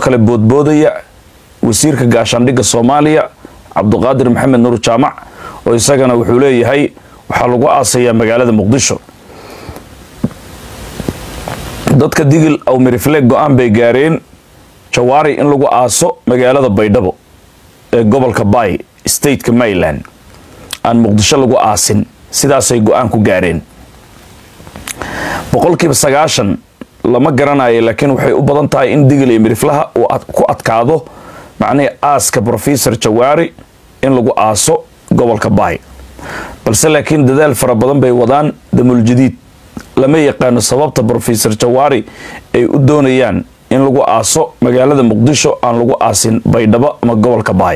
kale boodboodaya wasiirka gaashaandhigga soomaaliya cabduqaadir maxamed nuur jaamac oo isagana wuxuu leeyahay waxaa lagu aasayaa magaalada muqdisho dadka digil aw mirifle go-aan bay gaareen jawaari in lagu aaso magaalada baydhabo ee gobolka bay stateka maryland aan muqdisho lagu aasin sidaasay go-aan ku gaareen boqolkiiba sagaashan lama garanayo laakiin waxay u badan tahay in digil iyo miriflaha uu ku adkaado macnihii aaska professor jawaari in lagu aaso gobolka bay balse laakiin dadaal fara badan bay wadaan damuuljadiid lama yaqaano sababta professor jawaari ay u doonayaan in lagu aaso magaalada muqdisho aan lagu aasin baydhabo ama gobolka baay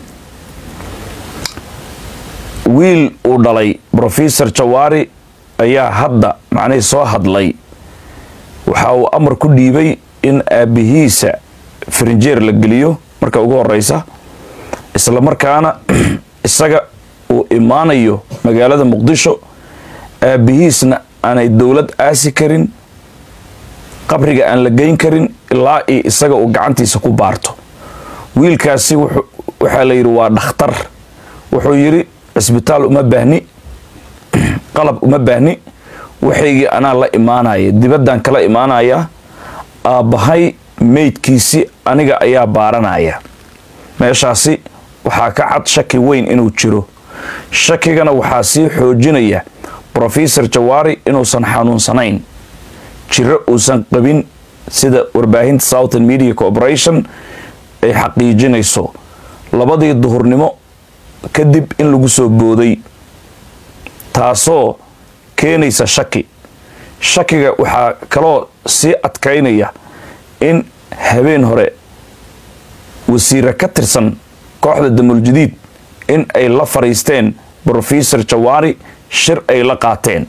wiil uu dhalay professor jawaari ayaa hadda macnihii soo hadlay waxa uu amar ku dhiibay in aabbihiisa farinjeer la geliyo marka ugu horeysa isla markaana isaga uu imaanayo magaalada muqdisho aabbihiisna aanay dowlad aasi karin qabriga aan la geyn karin ilaa io isaga uu gacantiisa ku baarto wiilkaasi waxaa la yidhi waa dhakhtar wuxuu yidhi cisbitaal uma baahni qalab uma baahni waxaygii anaa la imaanaya dibaddaan kala imaanaya aabbahay meydkiisi aniga ayaa baaranaya meeshaasi waxaa ka cad shaki weyn inuu jiro shakigana waxaa sii xoojinaya professor jawaari inuusan xanuunsanayn jiro uusan qabin sida warbaahinta southern media corporation ay xaqiijinayso labadii duhurnimo kadib in lagu soo booday taasoo keenaysa shaki shakiga waxaa kaloo sii adkaynaya in habeen hore wasiire ka tirsan kooxda damuuljadiid in ay la fadhiisteen professor jawaari shir ay la qaateen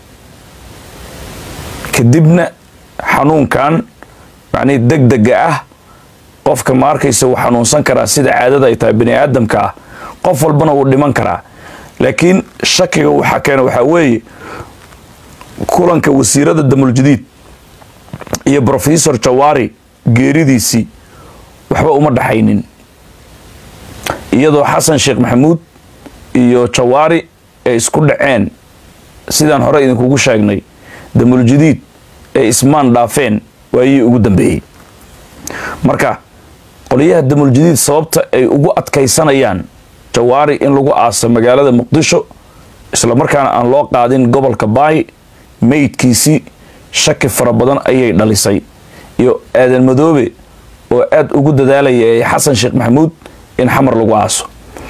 kadibna xanuunkan macnihii deg dega ah qofka ma arkaysa wuu xanuunsan karaa sida caadada ay tahay bani aadamka ah qof walbana wuu dhiman karaa laakiin shakiga waxaa keena waxaa weeye kulanka wasiirada damuuljadiid iyo professor jawaari geeridiisii waxba uma dhaxaynin iyadoo xasan sheekh maxamuud iyo jawaari ay isku dhaceen sidaan hore idinkugu sheegnay damuuljadiid ay ismaan dhaafeen waayii ugu dambeeyey marka qoliyaha damuuljadiid sababta ay ugu adkaysanayaan jawaari in lagu aaso magaalada muqdisho islamarkaana aan loo qaadin gobolka baay meydkiisii shaki fara badan ayay dhalisay iyo aadan madoobe oo aada ugu dadaalaya ee xasan sheekh maxamuud in xamar lagu aaso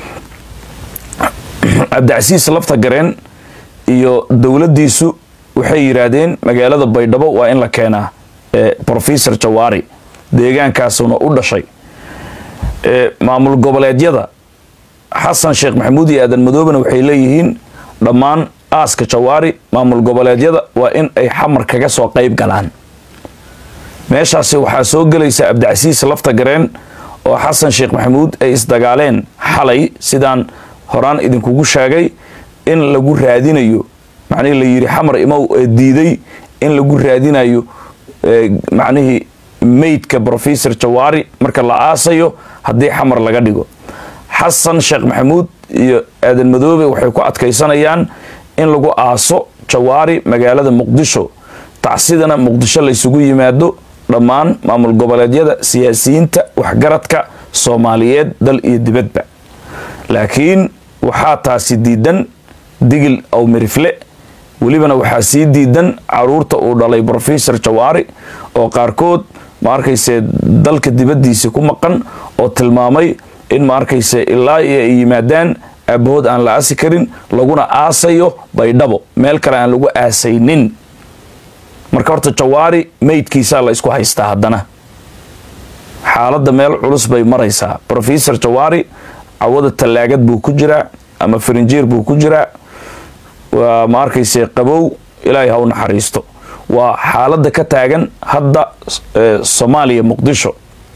cabdicasiis lafta gareen iyo dowladdiisu waxay yidhaahdeen magaalada baydhabo waa in la keenaa professor jawaari deegaankaasuna u dhashay maamul goboleedyada xasan sheekh maxamuud iyo aadan madoobena waxay leeyihiin dhammaan aaska jawaari maamul goboleedyada waa in ay xamar kaga soo qayb galaan meeshaasi waxaa soo gelaysa cabdicasiis lafta gareen oo xasan sheekh maxamuud ay isdagaaleen xalay sidaan horaan idinkugu sheegay in lagu raadinayo macnihii la yidhi xamar imow ee diiday in lagu raadinayo macnihii meydka professor jawaari marka la aasayo haddii xamar laga dhigo xasan sheekh maxamuud iyo aadan madoobe waxay ku adkaysanayaan in lagu aaso jawaari magaalada muqdisho tacsidana muqdisho laysugu yimaado dhammaan maamul goboleedyada siyaasiyiinta waxgaradka soomaaliyeed dal iyo dibadba laakiin waxaa taasi diidan digil aw mirifle welibana waxaa sii diidan caruurta uu dhalay professor jawaari oo qaarkood ma arkayse dalka dibaddiisa ku maqan oo tilmaamay in ma arkayse ilaa iyo ay yimaadaan aabahood aan la aasi karin laguna aasayo baydhabo meel kale aan lagu aasaynin marka horta jawaari meydkiisaa la isku haystaa haddana xaaladda meel culus bay maraysaa professor jawaari cawada tallaagad buu ku jiraa ama farinjeer buu ku jiraa waa ma arkayse qabow ilaahay ha u naxariisto waa xaaladda ka taagan hadda soomaaliya muqdisho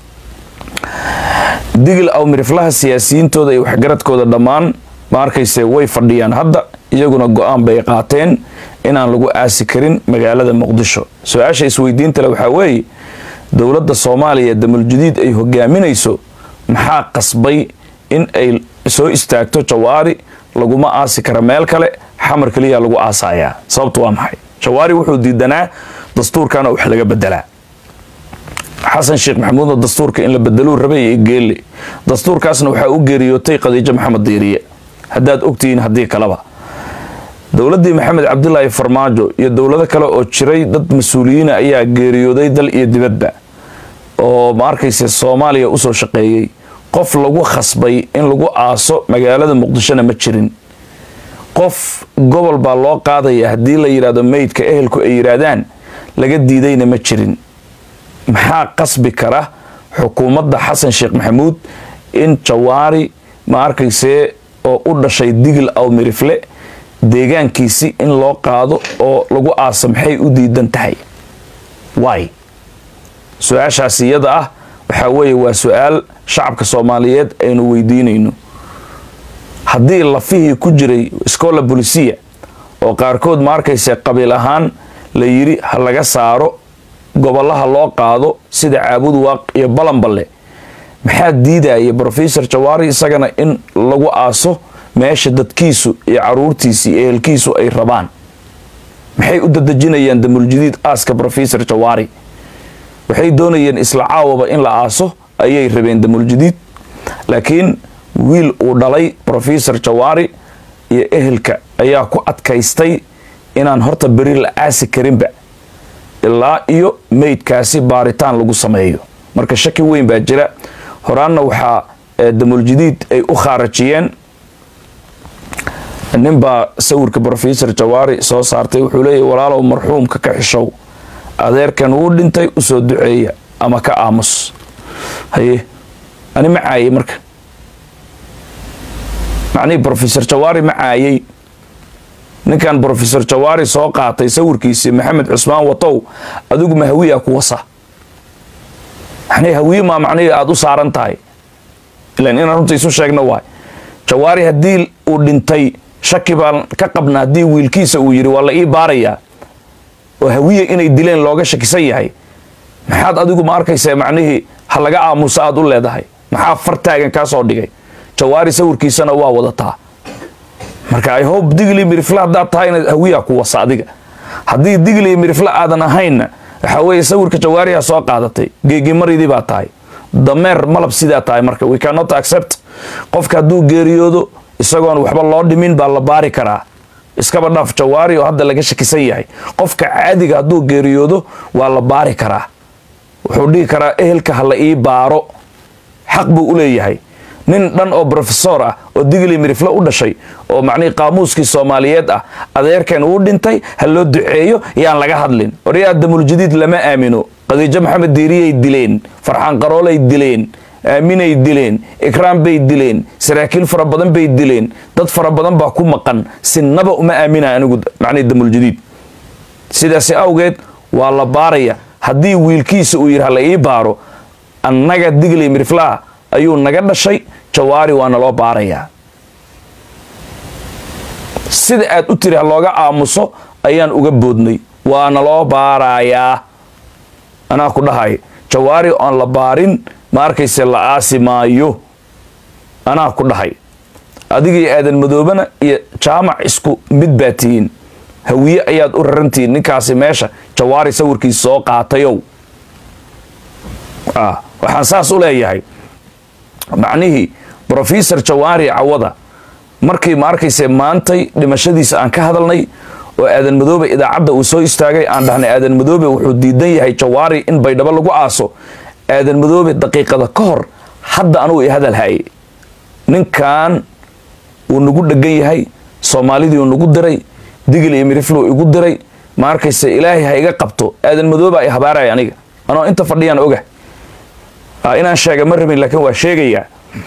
digil aw miriflaha siyaasiyiintooda iyo waxgaradkooda dhammaan ma arkayse way fadhiyaan hadda iyaguna go-aan bay qaateen inaan lagu aasi karin magaalada muqdisho su-aasha isweydiintale waxaa weeye dowladda soomaaliya damuljadiid ay hogaaminayso maxaa qasbay in ay soo istaagto jawaari laguma aasi kara meel kale xamar keliya lagu aasayaa sababtu waa maxay jawaari wuxuu diidanaa dastuurkana wax laga bedelaa xasan sheekh maxamuudna dastuurka in la bedeluu rabay iyo geelle dastuurkaasna waxaa u geeriyootay khadiijo maxamed diiriye haddaad ogtihiin haddii kaleba dowladdii maxamed cabdilaahi farmaajo iyo dowlado kale oo jiray dad mas-uuliyiina ayaa geeriyooday dal iyo dibadba oo ma arkayse soomaaliya usoo shaqeeyey qof lagu khasbay in lagu aaso magaalada muqdishona ma jirin qof gobol baa loo qaadaya haddii la yidhahdo meydka ehelku ay yidhaahdaan laga diidayna ma jirin maxaa qasbi kara xukuumadda xasan sheekh maxamuud in jawaari ma arkaysee oo u dhashay digil aw mirifle deegaankiisi in loo qaado oo lagu aaso maxay u diidan tahay waay su-aashaas iyada ah waxaa weeye waa su-aal shacabka soomaaliyeed aynu weydiinayno haddii lafihii ku jiray scola bolisia oo qaarkood ma arkayse qabiil ahaan la yidhi ha laga saaro gobolaha loo qaado sida caabud waaq iyo balanballe maxaa diidaya brofesor jawaari isagana in lagu aaso meesha dadkiisu iyo caruurtiisi iyo ehelkiisu ay rabaan maxay u dadejinayaan damuljadiid aaska brofesor jawaari waxay doonayeen isla caawaba in la aaso ayay rabeen damuljadiid laakiin wiil uu dhalay brofesor jawaari iyo ehelka ayaa ku adkaystay inaan horta beri la aasi karinba ilaa iyo meydkaasi baaritaan lagu sameeyo marka shaki weyn baa jira horaanna waxaa damuljadiid ay u khaarajiyeen ninbaa sawirka brofesor jawaari soo saartay wuxuu leeyahy walaalow marxuumka ka xishow adeerkan wuu dhintay usoo duceeya ama ka aamus haye ani ma caayey marka macnihii brofesor jawaari ma caayey ninkan brofesor jawaari soo qaatay sawirkiisii maxamed cusmaan watow adigu ma hawiya ku wasa manii hawiye maa macnihii aada u saaran tahay ilan inaan runta isu sheegno waay jawaari haddii uu dhintay shaki baan ka qabna haddii wiilkiisa uu yidhi waa la ii baarayaa oo hawiye inay dileen looga shakisan yahay maxaad adigu ma arkaysa macnihii ha laga aamuso aada u leedahay maxaa fartaagan kaa soo dhigay jawaari sawirkiisana waa wadataa marka i hope digli mirifle haddaad tahayna hawiyaa ku wasa adiga haddii digli mirifle aadan ahaynna waxaa weeye sawirka jawaariha soo qaadatay geegimaridii baa tahay dameer malab sidaa tahay marka we cannot accept qofka hadduu geeriyoodo isagoon waxba loo dhimin baa la baari karaa iskaba dhaaf jawaari oo hadda laga shakisan yahay qofka caadiga hadduu geeriyoodo waa la baari karaa wuxuu dhihi karaa ehelka ha la ii baaro xaq buu u leeyahay nin dhan oo brofesor ah oo digli mirifle u dhashay oo macnihii qaamuuskii soomaaliyeed ah adeerkan uu dhintay ha loo duceeyo yaan laga hadlin oryaa damuljadiid lama aamino khadiijo maxamed diiriyay dileen farxaan qaroolay dileen aaminay dileen ikraam bay dileen saraakiil fara badan bay dileen dad fara badan baa ku maqan sinaba uma aamina anigu macnihi damuljadiid sidaasi awgeed waa la baaraya haddii wiilkiisa uu yidhi ha la ii baaro annaga digli miriflaha ayuu naga dhashay jawaari waana loo baarayaa sida aad u tiri ha looga aamuso ayaan uga boodnay waana loo baarayaa anaa ku dhahay jawaari oon la baarin ma arkayse la aasi maayo anaa ku dhahay adigii aadan madoobana iyo jaamac isku mid baa tihiin hawiye ayaad u rarantihiin ninkaasi meesha jawaari sawirkiisa soo qaatayow waxaan saas u leeyahay macnihii brofesor jawaari cawada markii ma arkayse maantay dhimashadiisa aan ka hadalnay oo aadan madoobe idaacadda uu soo istaagay aan dhahnay aadan madoobe wuxuu diidan yahay jawaari in baydhabo lagu aaso aadan madoobe daqiiqada ka hor hadda anugu i hadal haye ninkan wuu nagu dhegan yahay soomaalidii uu nagu diray digil iyo mirifluu igu diray ma arkayse ilaahay ha iga qabto aadan madooba i habaaraya aniga anoo inta fadhiyaan oga inaan sheega ma rabin laakiin waa sheegayaa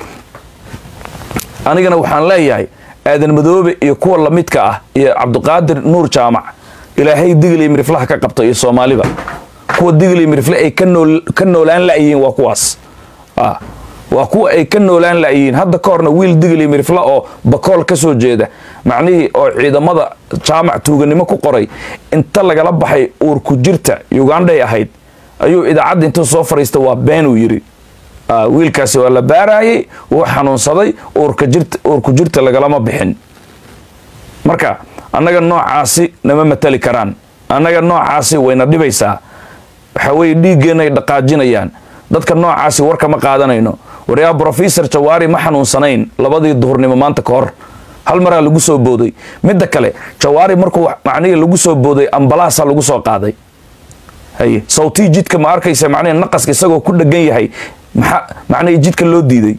anigana waxaan leeyahay aadan madoobe iyo kuwa lamidka ah iyo cabdiqaadir nuur jaamac ilaahay digil iyo miriflaha ka qabto iyo soomaaliba kuwa digil iyo mirifle ay ka noolaan la'yihiin waa kuwaas waa kuwa ay ka noolaan la'yihiin hadda ka horna wiil digil iyo mirifle oo bakool ka soo jeeda macnihii oo ciidamada jaamac tuuganimo ku qoray inta lagala baxay uurku jirta ugandhay ahayd ayuu idaacadda intuu soo fariista waa been uu yidhi wiilkaasi waa la baarayay wuu xanuunsaday uurku jirta lagalama bixin marka annaga noocaasi nama matali karaan annaga noocaasi wayna dhibaysaa waxa weeye dhiiggeennaay dhaqaajinayaan dadka noocaasi warkama qaadanayno waryaa brofesor jawaari ma xanuunsanayn labadii duhurnimo maanta ka hor hal maraa lagu soo booday midda kale jawaari markuu macnihii lagu soo booday ambalaasa lagu soo qaaday haye sawtii jidka ma arkaysa macnihi naqaska isagoo ku dhegan yahay maxaa macnihii jidka loo diiday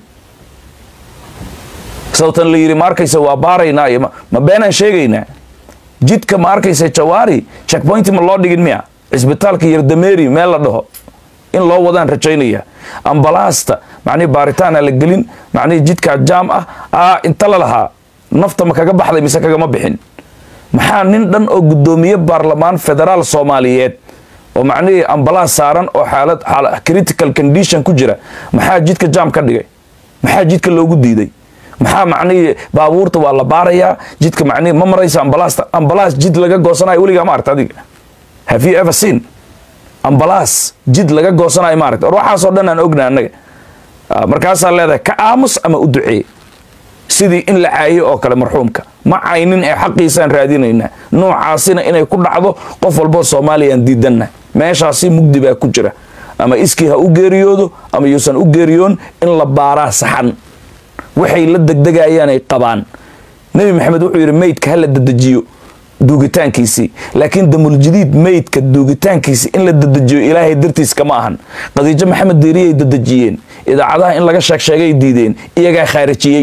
sawtan la yidhi ma arkaysa waa baaraynaa iyo ma beenaan sheegaynaa jidka ma arkaysa jawaari checkpoint ma loo dhigin miya cisbitaalka yardameeri meel la dhaho in loo wadaan rajaynaya ambalaasta macnihi baaritaana la gelin macnihii jidkaa jaam ah aa inta la lahaa nafta ma kaga baxday mise kagama bixin maxaa nin dhan oo guddoomiye baarlamaan federaal soomaaliyeed oo macnihii ambalaas saaran oo xaalad critical condition ku jira maxaa jidka jaam ka dhigay maxaa jidka loogu diiday maxaa macnihii baabuurta waa la baarayaa jidka macnihii ma maraysa ambalaasta ambalaas jid laga goosanayo weligaa ma aragta adiga have you ever seen ambalaas jid laga goosanayo ma aragta or waxaasoo dhan aan ogna annaga markaasaa leedahay ka aamus ama u duceeye sidii in la caayo oo kale marxuumka ma caynin ee xaqiisaan raadinaynaa noocaasina inay ku dhacdo qof walboo soomaaliyaan diidanna meeshaasi mugdi baa ku jira ama iskii ha u geeriyoodo ama yuusan u geeriyoon in la baaraa saxan waxay la degdegayaan ay qabaan nebi maxamed wuxuu yidhi meydka ha la dedejiyo duugitaankiisii laakiin damuljadiid meydka duugitaankiisi in la dedejiyo ilaahay dartiis kama ahan khadiijo maxamed diiriyay dedejiyeen idaacadaha in laga sheeg sheegay diideen iyagaa khaarijiyey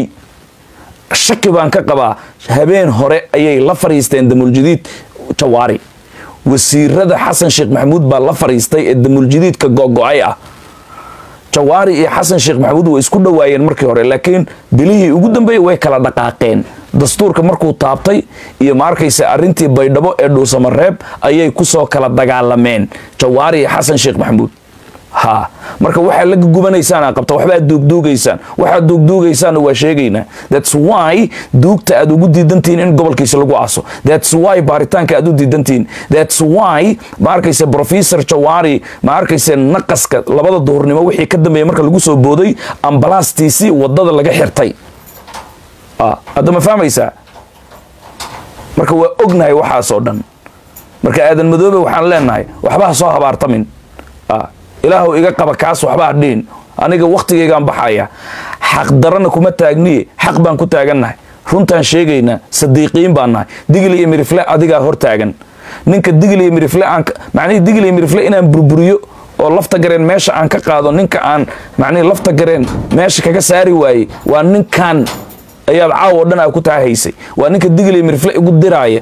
shaki baan ka qabaa habeen hore ayay la fariisteen damuljadiid jawaari wasiirada xasan sheekh maxamuud baa la fariistay ee damuljadiidka gogo-ay ah jawaari iyo xasan sheekh maxamuud way isku dhowaayeen markii hore laakiin bilihii ugu dambeeyey way kala dhaqaaqeen dastuurka markuu taabtay iyo ma arkaysa arrintii baydhabo ee dhuusamareeb ayay kusoo kala dagaalameen jawaari iyo xasan sheekh maxamuud ha marka waxaa la gubanaysaan qabta waxbaa duugduugaysaan waxaad duugduugaysaanna waa sheegaynaa thats why duugta aad ugu diidantihiin in gobolkiisa lagu aaso thats why baaritaanka aad u diidantihiin thats why ma arkaysa professor jawaari ma arkaysa naqaska labada duhurnimo wixii ka dambeeya marka lagu soo booday ambalaastiisii wadada laga xirtay hadda ma fahmaysaa marka waa ognahay waxaasoo dhan marka aadan madoobe waxaan leenahay waxba ha soo habaartamin ilaahu iga qaba kaas waxba hadhiin aniga wakhtigaygaan baxaya xaq darana kuma taagniye xaq baan ku taagannahay runtaan sheegaynaa sadiiqiin baan nahay digil iyo mirifle adigaa hor taagan ninka digil iyo mirifle aan macnihii digil iyo mirifle inaan burburiyo oo lafta gareen meesha aan ka qaado ninka aan macnihii lafta gareen meesha kaga saari waayey waa ninkan ayaad caawo dhan aa ku taahaysay waa ninka digil iyo mirifle igu diraaya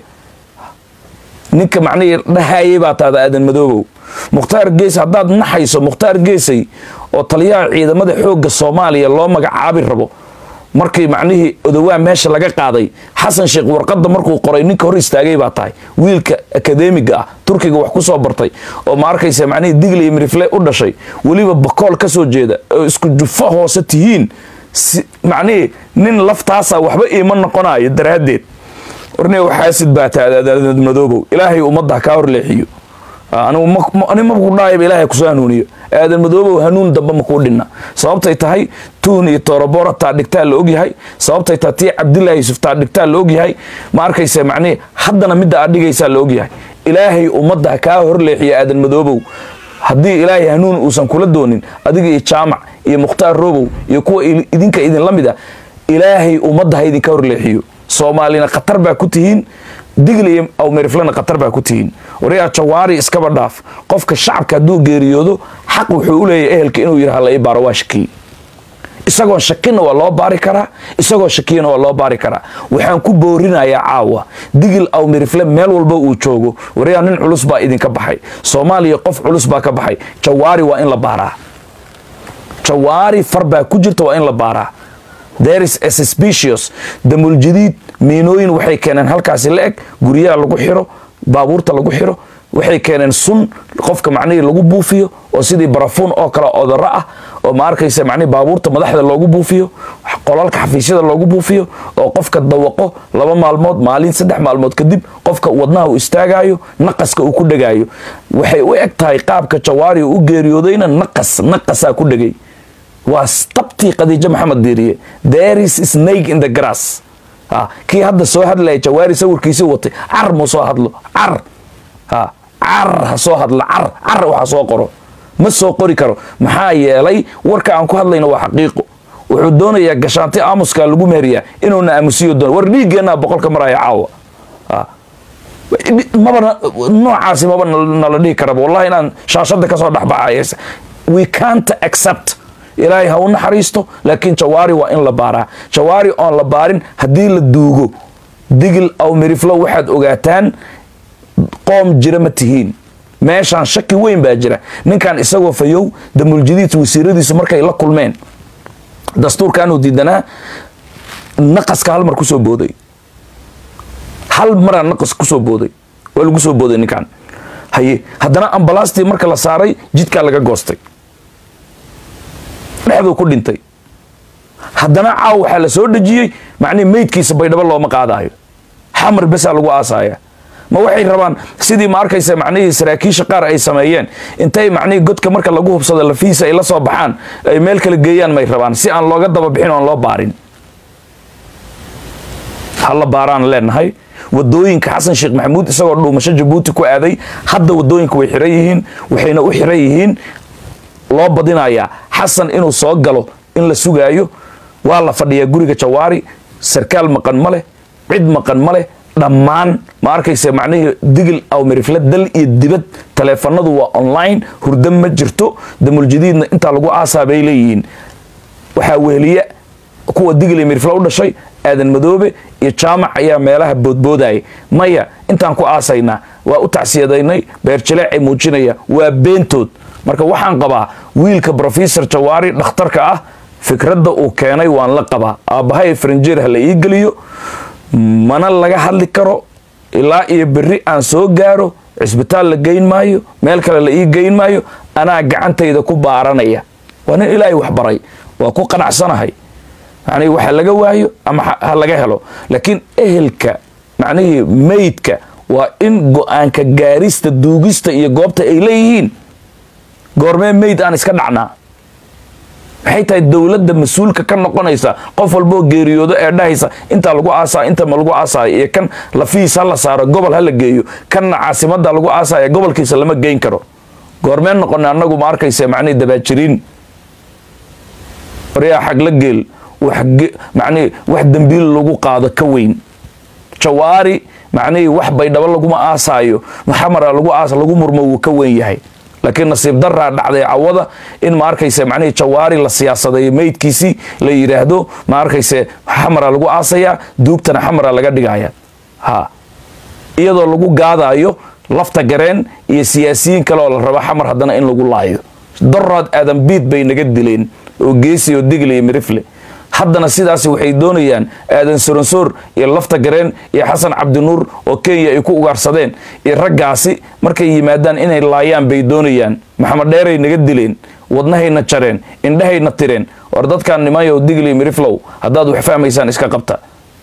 ninka macnihii dhahayay baa taada aadan madoobow mukhtaar gees haddaad naxayso mukhtaar geesay oo taliyaha ciidamada xoogga soomaaliya loo magacaabi rabo markii macnihii odowaa meesha laga qaaday xasan sheekh warqadda markuu qoray ninka hor istaagay baa tahay wiilka akademiga ah turkiga wax ku soo bartay oo ma arkaysa macnihii digli iyo mirifle u dhashay weliba bakool ka soo jeeda oo isku jufo hoose tihiin macnihii nin laftaasa waxba iima noqonayo daraaddeed warne waxaasid baa taadaadad madoobow ilaahay ummadda kaa horleexiyo ani maku dhaayaba ilaahay kusoo hanuuniyo aadan madoobow hanuun damba makuu dhinna sababtay tahay tuun iyo toorobora taa dhigtaa la ogyahay sababtay tahay tii cabdilaahi yusuf taa dhigtaa la ogyahay ma arkaysa macnihi haddana midda aad dhigaysaa la ogyahay ilaahay ummadda kaa horleexiyo aadan madoobow haddii ilaahay hanuun uusan kula doonin adiga iyo jaamac iyo mukhtaar robow iyo kuwa idinka idinla mid a ilaahay ummadda ha idinka horleexiyo soomaalina khatar baa ku tihiin digli iyo awmeriflena khatar baa ku tihiin waryaa jawaari iskaba dhaaf qofka shacabka hadduu geeriyoodo xaq wuxuu u leeyahay ehelka inuu yidhaha la ii baaro waa shakiye isagoon shakina waa loo baari karaa isagoo shakiyana waa loo baari karaa waxaan ku boorinayaa caawa digil awmerifle meel walba uu joogo waryaa nin culus baa idinka baxay soomaaliya qof culus baa ka baxay jawaari waa in la baaraa jawaari far baa ku jirta waa in la baaraa there is a suspicious damuljadiid miinooyin waxay keeneen halkaasi la eg guryaha lagu xiro baabuurta lagu xiro waxay keeneen sun qofka macnihii lagu buufiyo oo sidii barafuun oo kale odaro ah oo ma arkaysa macnihi baabuurta madaxda loogu buufiyo qolalka xafiisyada loogu buufiyo oo qofka dawaqo laba maalmood maalin saddex maalmood kadib qofka wadnaha uu istaagayo naqaska uu ku dhegaayo waxay u eg tahay qaabka jawaari uu u geeriyoodayna naqas naqasaa ku dhegay waa tabtii khadiijo maxamed diiriye there is snake in the grass kii hadda soo hadlaya jawaari sawirkiisii watay car mu soo hadlo car car ha soo hadlo car car waxa soo qoro ma soo qori karo maxaa yeelay warka aan ku hadlayno waa xaqiiqo wuxuu doonayaa gashaanti aamuska lagu meheriyaa inuuna aamusiyo doon war dhiiggeenaa boqolka maraya caawa maba noocaasi maba nala dhihi karaba wallahi inaan shaashada kasoo dhexbaxay we can't accept ilaahay ha u naxariisto laakiin jawaari waa in la baaraa jawaari oon la baarin haddii la duugo digil aw miriflo waxaad ogaataan qoom jira ma tihiin meeshaan shaki weyn baa jira ninkan isagoo fayow damuljadiid wasiiradiisu markay la kulmeen dastuurkanuu diidanaa naqaska hal mar kusoo booday hal maraa naqas kusoo booday waa lagu soo booday ninkan haye haddana ambalaastii marka la saaray jidkaa laga goostay dhexduu ku dhintay haddana caaw waxaa la soo dhejiyey macnihi meydkiisa baydhabo looma qaadaayo xamar besaa lagu aasaaya ma waxay rabaan sidii ma arkaysa macnihii saraakiisha qaar ay sameeyeen intay macnihii godka marka lagu hubsado lafiisa ay la soo baxaan ay meel kala geeyaan may rabaan si aan looga daba bixin oon loo baarin hala baaraan leenahay wadooyinka xasan sheekh maxamuud isagoo dhuumasho jabuuti ku aaday hadda wadooyinka way xiran yihiin waxayna u xiran yihiin loo badinayaa xasan inuu soo galo in la sugaayo waa la fadhiyaa guriga jawaari sarkaal maqan ma leh cid maqan ma leh dhammaan ma arkaysa macnihii digil aw mirifle dal iyo dibad taleefanadu waa online hurdo ma jirto damuljadiidna intaa lagu aasaa bay leeyihiin waxaa weheliya kuwa digil iyo mirifle u dhashay aadan madoobe iyo jaamac ayaa meelaha boodboodaya maya intaan ku aasaynaa waa u tacsiyadaynay beerjaleecay muujinaya waa beentood marka waxaan qabaa wiilka brofesor jawaari dhakhtarka ah fikradda uu keenay waan la qabaa aabbahay faranjeer ha la ii geliyo mana laga hadli karo ilaa iyo berri aan soo gaaro cisbitaal la geyn maayo meel kale la ii geyn maayo anaa gacantayda ku baaranaya waa nin ilaahay waxbaray waa ku qanacsanahay macnihii waxa laga waayo ama ha laga helo laakiin ehelka macnihii meydka waa in go-aanka gaarista duugista iyo goobta ay leeyihiin goormee meyd aan iska dhacnaa maxay tahay dowladda mas-uulka ka noqonaysa qof walboo geeriyoodo ee dhahaysa intaa lagu aasaa inta ma lagu aasaayo iyo kan lafiis ha la saaro gobol ha la geeyo kanna caasimada lagu aasaya gobolkiisa lama geyn karo goormeen noqona annagu ma arkaysa macnihii dabaajiriin waryaa xagla geel macnihii wax dembiil lagu qaado ka weyn jawaari macnihii wax baydhabo laguma aasaayo maxamara lagu aas lagu murmo wuu ka weyn yahay laakiin nasiib daraa dhacday cawada in ma arkayse macnihii jawaari la siyaasadeeyo meydkiisii la yidhaahdo ma arkayse xamara lagu aasayaa duugtana xamara laga dhigaya ha iyadoo lagu gaadaayo lafta gareen iyo siyaasiyiin kale oo la rabo xamar haddana in lagu laayo doraad aadan biid bay naga dileen oo geesi oo digle iyo mirifle haddana sidaas waxay doonayaan aadan soronsoor iyo lafta gareen iyo xasan cabdinuur oo kenya ay ku ugaarsadeen iyo raggaasi markay yimaadaan inay laayaan bay doonayaan maxamed dheeray naga dileen wadnahayna jareen indhahayna tireen war dadkan nimayo digli miriflow haddaad wax fahmaysaan iska qabta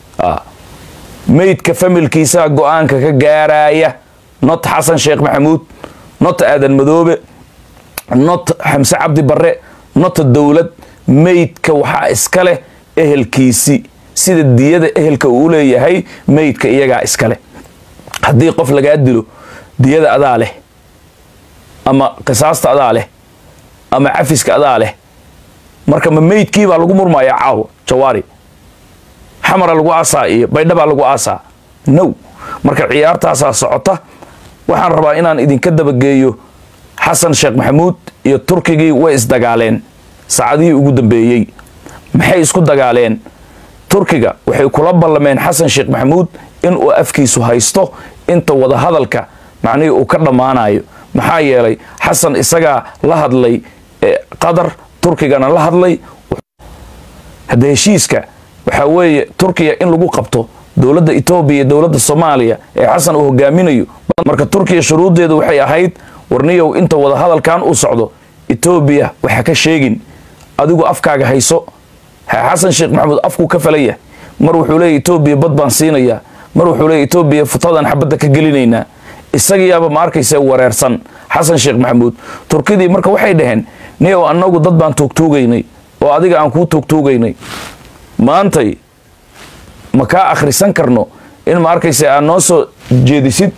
meydka familkiisaa go-aanka ka gaaraya not xasan sheekh maxamuud not aadan madoobe not xamse cabdi barre not dowlad meydka waxaa iska leh ehelkiisi sida diyada ehelka uu leeyahay meydka iyagaa iska leh haddii qof lagaa dilo diyada adaa leh ama qisaasta adaa leh ama cafiska adaa leh marka ma meydkiibaa lagu murmaya caawo jawaari xamara lagu aasaa iyo baydhabaa lagu aasaa now marka ciyaartaasaa socota waxaan rabaa inaan idinka dabageeyo xasan sheekh maxamuud iyo turkigii way isdagaaleen saacadihii ugu dambeeyey maxay isku dagaaleen turkiga waxay kula ballameen xasan sheekh maxamuud inuu afkiisu haysto inta wadahadalka macnihii uu ka dhammaanayo maxaa yeelay xasan isagaa la hadlay qatar turkigana la hadlay hadda heshiiska waxaa weeye turkiya in lagu qabto dowladda etoobiya iyo dowladda soomaaliya ee xasan uu hogaaminayo marka turkiya shuruuddeedu waxay ahayd warniyow inta wadahadalkan uu socdo etoobiya waxa ka sheegin adigu afkaaga hayso xasan sheekh maxamuud afkuu ka falaya mar wuxuu leeya etoobiya bad baan siinayaa mar wuxuu leeya etoobiya futadan xabadda ka gelinaynaa isagiyaaba ma arkaysa wareersan xasan sheekh maxamuud turkidii marka waxay dhaheen niyow annagu dad baan tuugtuugaynay oo adiga aan kuu tuugtuugaynay maantay ma kaa akhrisan karno in ma arkaysa aad noo soo jeedisid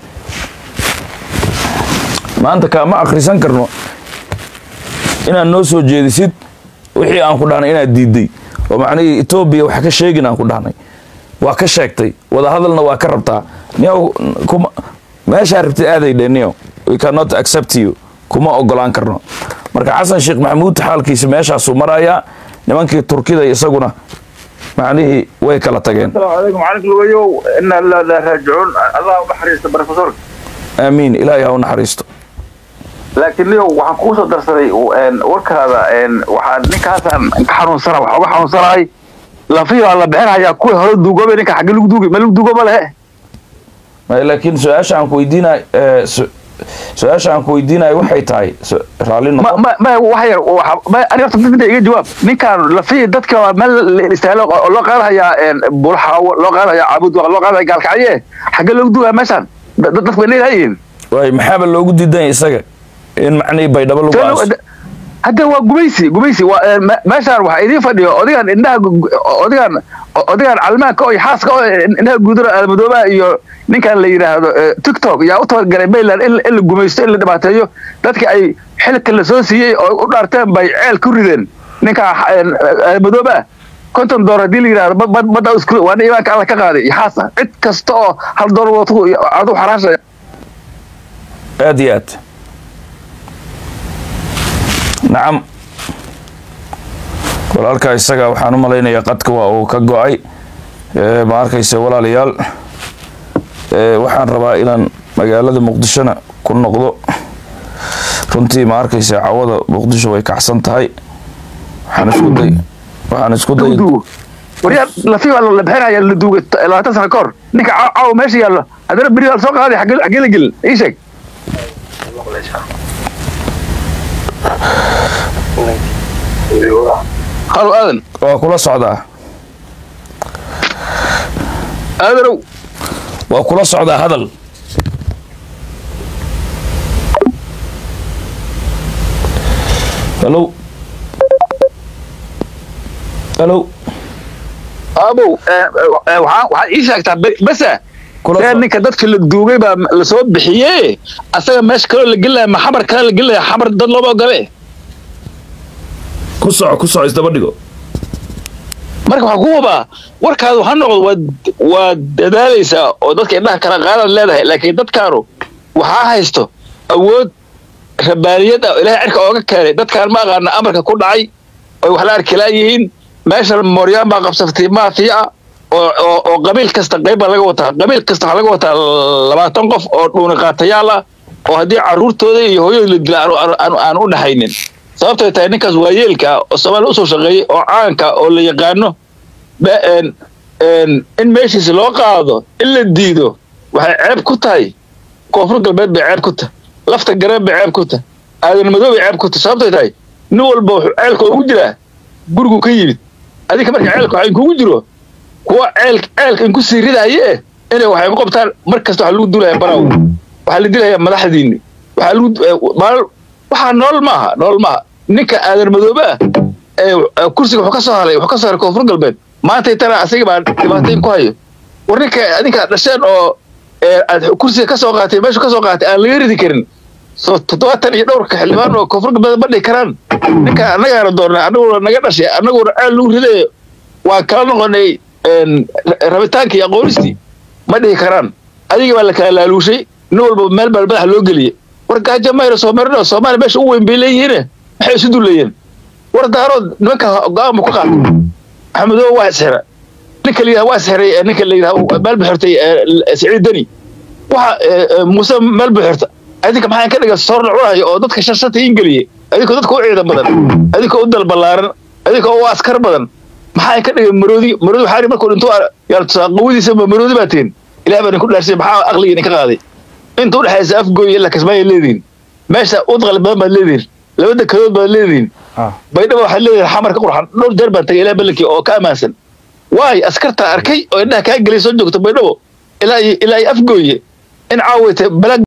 maanta kaama akhrisan karno inaad noo soo jeedisid wixii aan ku dhahnay inaad diiday oo macnihii etoobiya wax ka sheegin aan ku dhahnay waa ka sheegtay wadahadalna waa ka rabtaa niyow kuma meeshaa rabtid aaday dhe niyow we cannot accept you kuma ogolaan karno marka xasan sheekh maxamuud xaalkiisa meeshaasuu marayaa nimankii turkida isaguna macnihii way kala tageen السلام عليكم وعليكم الويو إن لا لا راجعون الله بحريص بروفيسور aamiin ilaahay ha u naxariisto laakiin niyow waxaan kuu soo darsaday warkaada waxaan ninkaasaan ka xanuunsana waxaa uga xanuunsanahay lafihi waa la bixinayaa kuwii hore duugoobay ninka xagge lagu duugay ma lagu duugooba lehe May- laakiin su-aasha aan ku weydiinay su-aasha aan ku weydiinayo waxay tahay su- raalli ma noqo ma ma wax yar waxa- ma ani horta mid iga jawaab ninkaan lafihii dadka waa meel la istaahlo oo loo qaadahayaa bulxaawo loo qaadahayaa caabud loo qaadaya gaalkacye xagge lagu duugaya meeshaan dad dadku bay leedahayiin waay maxaaba loogu diidan yahay isaga in macnihii baydhabo lagu aaso hadda waa gumaysi gumaysi waa eh, me- meeshaan waxaa idiin fadhiyo odigan indhaha gu- gu- odigan odigan calmaanka oo iyo xaaska oo indhaha guudura almadoobaha iyo ninkan la yidhaahdo eh, tiktok yaa u tabagalay mayland in in la gumaysto in la dhibaateeyo dadka ay xilka la soo siiyey oo u dhaarteen bay ceel ku rideen ninka almadoobaha konton door haddii la yidhahdo bad- bad- badda isku waa nin imaanka alla ka qaaday iyo xaasa cid kasta oo hal door watu adu xaraashaya aad iyo aad nacam walaalkaa isaga waxaan u malaynayaa qadka waa uu ka go-ay Eh, ma arkaysa walaalayaal Eh, waxaan rabaa inaan magaalada muqdishona ku noqdo runtii ma arkaysa cawada muqdisho way kacsan tahay waxaan isku day waxaan isku day duugo waryaa lafi waa la bixinaya la duugay labaatan sano ka hor ninka caaw caawa meesha yaallo haddana beri waa la soo qaaday xagge xaggee la gelin ii sheeg halo aadan waa kula socdaa aadanow waa kula socdaa hadal halo halo aabow waxaa waxaad ii sheegtaa be- besa Kula see soo- ninka dadka la duugay baa la soo bixiye asaga meesha kaloo la gelaya ma xamar kale la gelaya xamar dad looma ogole ku soco ku soco isdaba dhigo marka waxaa ku hubaa warkaadu ha noqdo waad waad dadaalaysaa oo dadka indhaha kala qaadaad leedahay laakiin dadkaanu waxaa haysto awood rabaaniyad ah oo ilaahay cirka ooga keenay dadkaan ma aqaana amarka ku dhacay oy wax la arki laayihiin meeshan mooryaan baa qabsaftay maafiya ah oo oo oo qabiil kasta qayb baa laga wataa qabiil kasta waxaa laga wataa labaatan qof oo dhuuni qaatayaal ah oo haddii carruurtooda iyo hooyadooda la dila aanu- aanu- aanu aan u dhaxaynin sababtay tahay ninkaas waa yeelka ah oo soomaaliya usoo shaqeeyey oo caanka oo la yaqaano ba- een- een, in meeshiisa loo qaado in la diido waxay ceeb ku tahay koonfur galbeed bay ceeb ku tahay lafta gareen bay ceeb ku tahay aadan madow bay ceeb ku tahay sababtay tahay nin walba wuxuu ceelka ugu jiraa gurigu ka yimid adinka marka ceelka waxaa inkugu jiro kuwa ceel ceelka inku sii ridaye inay waxay ku qabtaan mar kasta waxaa lagu dulaya baraw waxaa la dilaya madaxdiini waxaa lagu eh, maal- waxaa nool maaha nool maaha ninka aadan madoobe ah ee eh, kursiga wuxuu ka soo haray wuxuu ka soo haray koonfur galbeed maanta tana asaga baa dhibaatayn ku hayo war ninka adinka dhasheen oo ee, aad kursiga ka soo qaatay meeshu ka soo qaatay aan laga ridi karin so toddobaatan iyo dhowrka xildhibaan oo koonfur galbeed ma dhihi karaan ninka annagaana doornay annaguna naga dhashay annaguna ceel lagu ridayo waan kala noqonay een, ra- rabitaankii iyo aqoonistii ma dhihi karaan adiga baa la kala laaluushay nin walba meel baa madaxa loo geliyey war gaajo mayro soomarino soomaaliya meesha ugu weyn bay leeyihiine maxay isu dulayeen war daarood nimanka go-aan bu ka qaatay maxamedow waa isxira ninka la yidhaha waa isxiray ee ninka la yidhaha meel bu xirtay ee, siciid deni waxa ee, ee, muuse meel bu xirta adinka maxaa ka dhiga soor la cunayo oo dadka shashata in geliyey adinkoo dadka u ciidan badan adinkoo u dal ballaaran adinkoo u askar badan maxaa ka dhigay maroodi maroodi waxaa markuu dhinto yaa qawadiisa ma maroodi baa tiin ilaah baa idinku dhaarsay maxaa aqliga idinka qaaday inta u dhexaysa afgooy ilaa kasmaaya leedihin meesha udqal badan baad leedihin laba dekadood baad leedihin ah baydhabo waxaa leedahay xamar ka qurxan dhowr jeer baan tagay ilaa balankii oo ka ammaansan waay askarta arkay oo indhaha kaa gelay soo joogta baydhabo ilaa iyo ilaa iyo afgooye in caawayta balaag